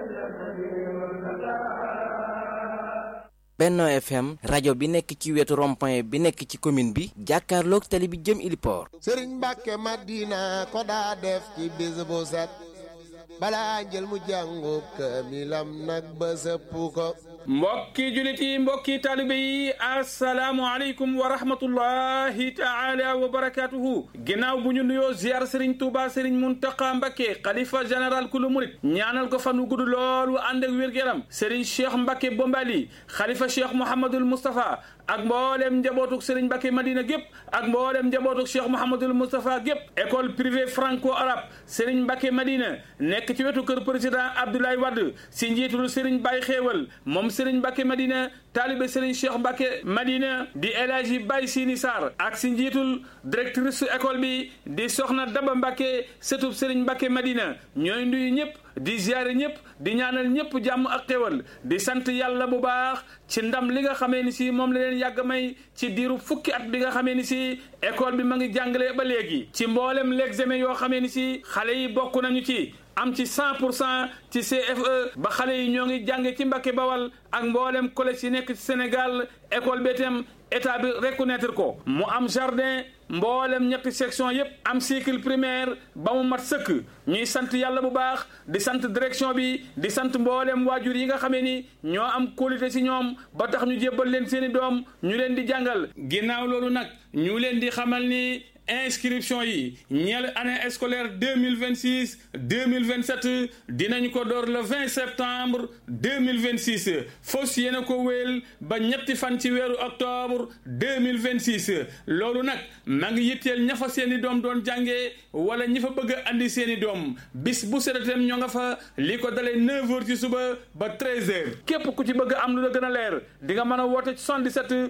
Benno FM rajo bi nekk ci wetu rond-point bi nekk ci commune bi jàkkaarloog tali bi jëm Iliport sëriñ Mbàkke Madina ko daa def ci bis bu set balaa njël mu jàngu kaamilam nag ba sëpp ko mbokki julit yi mbokki taalibe yi asalaamualeykum wa rahmatullahi taala wa barakatuhu ginnaaw bu ñu nuyoo ziar sëriñ Tuuba sëriñ Muntaqa Mbakke xalifa général kulu murit ñaanal ko fan wu gudd lool wu ànd ak wér-gu-yaram sëriñ Cheikh Mbakke Bombali xalifa Cheikh Mouhamadul Moustapha ak mboolem njabootuk sëriñ Mbakke Madina gépp ak mboolem njabootuk Cheikh Mouhamadul Moustapha gépp école privée franco arabe sëriñ Mbakke Madina nekk ci wetu kër président Abdoulaye Wade si njiitul sëriñ Baye Xéewal moom sëriñ Mbakke Madina taalibe sëriñ Cheikh Mbakke Madina di El Hadji Baye Sini Sarr ak si njiitul directrice su école bi di soxna Daba Mbakke sëtub sëriñ Mbakke Madina ñooy nuyu ñëpp di ziare ñëpp di ñaanal ñëpp jàmm ak xéwal di sant yàlla bu baax ci ndam li nga xamee ni si moom la leen yàgg may ci diiru fukki at bi nga xamee ni si école bi ma ngi jàngale ba léegi ci mboolem l'examen yoo xamee ni si xale yi bokk nañu ci am ci 100 pour cent ci CFE ba xale yi ñoo ngi jànge ci Mbàkke Bawal ak mboolem collège yi nekk ci Sénégal école bi itam état bi reconnaître ko mu am jardin mboolem ñetti section yépp am cycle primaire ba mu mat sëkk ñuy sant yàlla bu baax di sant direction bi di sant mboolem waajur yi nga xamee ni ñoo am qualité ci ñoom ba tax ñu jébbal leen seeni doom ñu leen di jàngal ginnaaw loolu nag ñu leen di xamal ni inscription yi ñeel année scolaire deux mille vingt six deux mille vingt sept dinañ ko door le vingt septembre deux mille vingt six fos yéen a ko wéel ba ñetti fan ci weeru octobre deux mille vingt six loolu nag ma ngi yitteel ña fa seeni doom doon jàngee wala ñi fa bëgg a andi seeni doom bis bu sedatem ñoo nga fa li ko dalee neuf heures ci suba ba treize heures képp ku ci bëgg am lu la gën a leer di nga mën a woote ci 77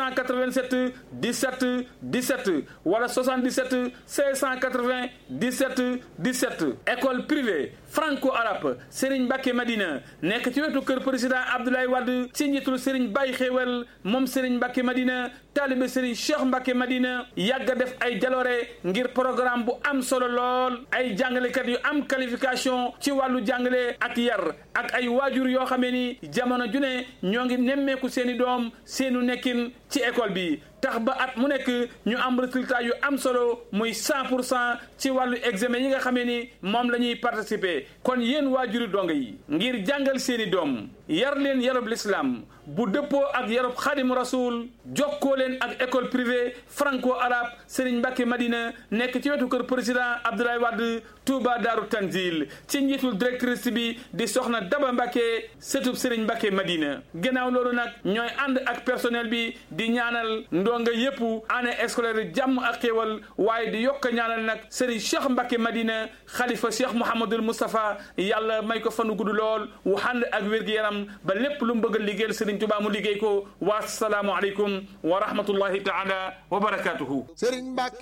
687 17 17 wala 77 680 17 17 école privée franco-arabe Serigne Mbacké Madina nekk ci wetu kër président Abdoulaye Wade ci njiitul Serigne Baye Xéewal moom Serigne Mbacké Madina taalibe Serigne Cheikh Mbacké Madina yàgg a def ay jaloore ngir programme bu am solo lool ay jàngalekat yu am qualification ci wàllu jàngale ak yar ak ay waajur yoo xamee ni jamono ju ne ñoo ngi nemmeeku seeni doom seenu nekkin ci école bi tax ba at mu nekk ñu am résultat yu am solo muy 100 pour cent ci wàllu examen yi nga xamee ni moom la ñuy participer kon yéen waajuri donga yi ngir jàngal seeni doom yar leen yarub l'islam bu dëppoo ak yarub xadim rasul jokkoo leen ak école privée franco arabe Serigne Mbacké Madina nekk ci wetu kër président Abdoulaye Wade Touba Daaru Tanzil ci njiitul directrice bi di soxna Daba Mbacké sëtub Serigne Mbacké Madina gannaaw loolu nag ñooy ànd ak personnel bi di ñaanal ndonga yépp année scolaire jàmm ak xéewal waaye di yokk ñaanal nag Serigne Cheikh Mbacké Madina xalifa Cheikh Mouhamadul Moustapha yàlla may ko fanu gudd lool wu ànd ak wér-gi-yaram ba lépp lu mu bëgg a liggéeyal Serigne Touba mu liggéey ko wa salaamu aleykum wa rahmatullahi taala wa barakatuhu